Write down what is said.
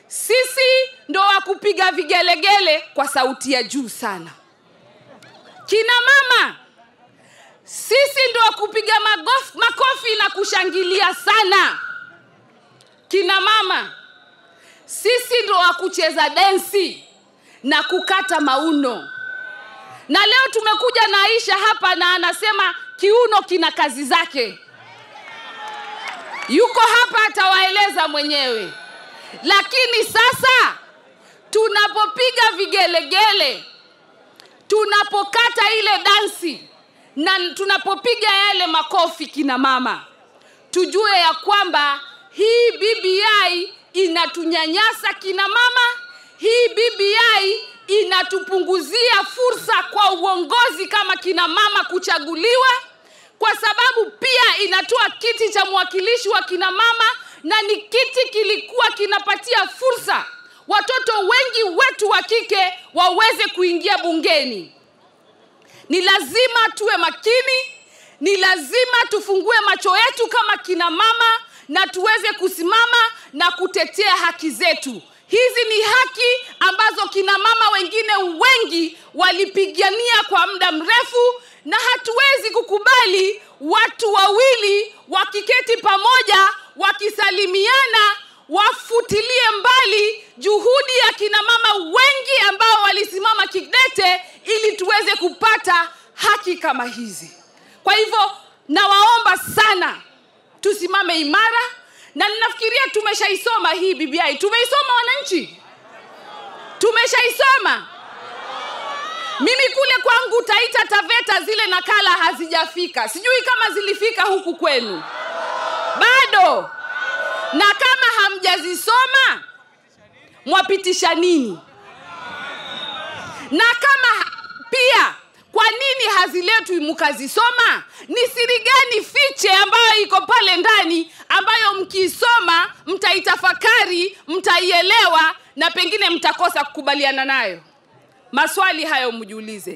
sisi ndo wa kupiga vigelegele kwa sauti ya juu sana kina mama sisi ndo wa kupiga magof- makofi na kushangilia sana kina mama sisi ndo wa kucheza densi na kukata mauno na leo tumekuja na aisha hapa na anasema kiuno kina kazi zake yuko hapa atawaeleza mwenyewe lakini sasa tunapopiga vigelegele tunapokata ile dansi na tunapopiga yale makofi kina mama tujue ya kwamba hii bbi inatunyanyasa kina mama hii bbi inatupunguzia fursa kwa uongozi kama kina mama kuchaguliwa kwa sababu pia inatoa kiti cha mwakilishi wa kina mama na ni kiti kilikuwa kinapatia fursa watoto wengi wetu wa kike waweze kuingia bungeni ni lazima tuwe makini ni lazima tufungue macho yetu kama kina mama na tuweze kusimama na kutetea haki zetu hizi ni haki ambazo kina mama wengine wengi walipigania kwa muda mrefu na hatuwezi kukubali watu wawili wakiketi pamoja wakisalimiana wafutilie mbali juhudi ya kina mama wengi ambao walisimama kidete ili tuweze kupata haki kama hizi kwa hivyo nawaomba sana tusimame imara na ninafikiria tumeshaisoma hii bbi tumeisoma wananchi tumeshaisoma mimi kule kwangu taita taveta zile nakala hazijafika sijui kama zilifika huku kwenu bado na kama hamjazisoma mwapitisha nini na kama ha- pia kwa nini haziletwi mkazisoma ni siri gani fiche ambayo iko pale ndani ambayo mkiisoma mtaitafakari mtaielewa na pengine mtakosa kukubaliana nayo maswali hayo mjiulize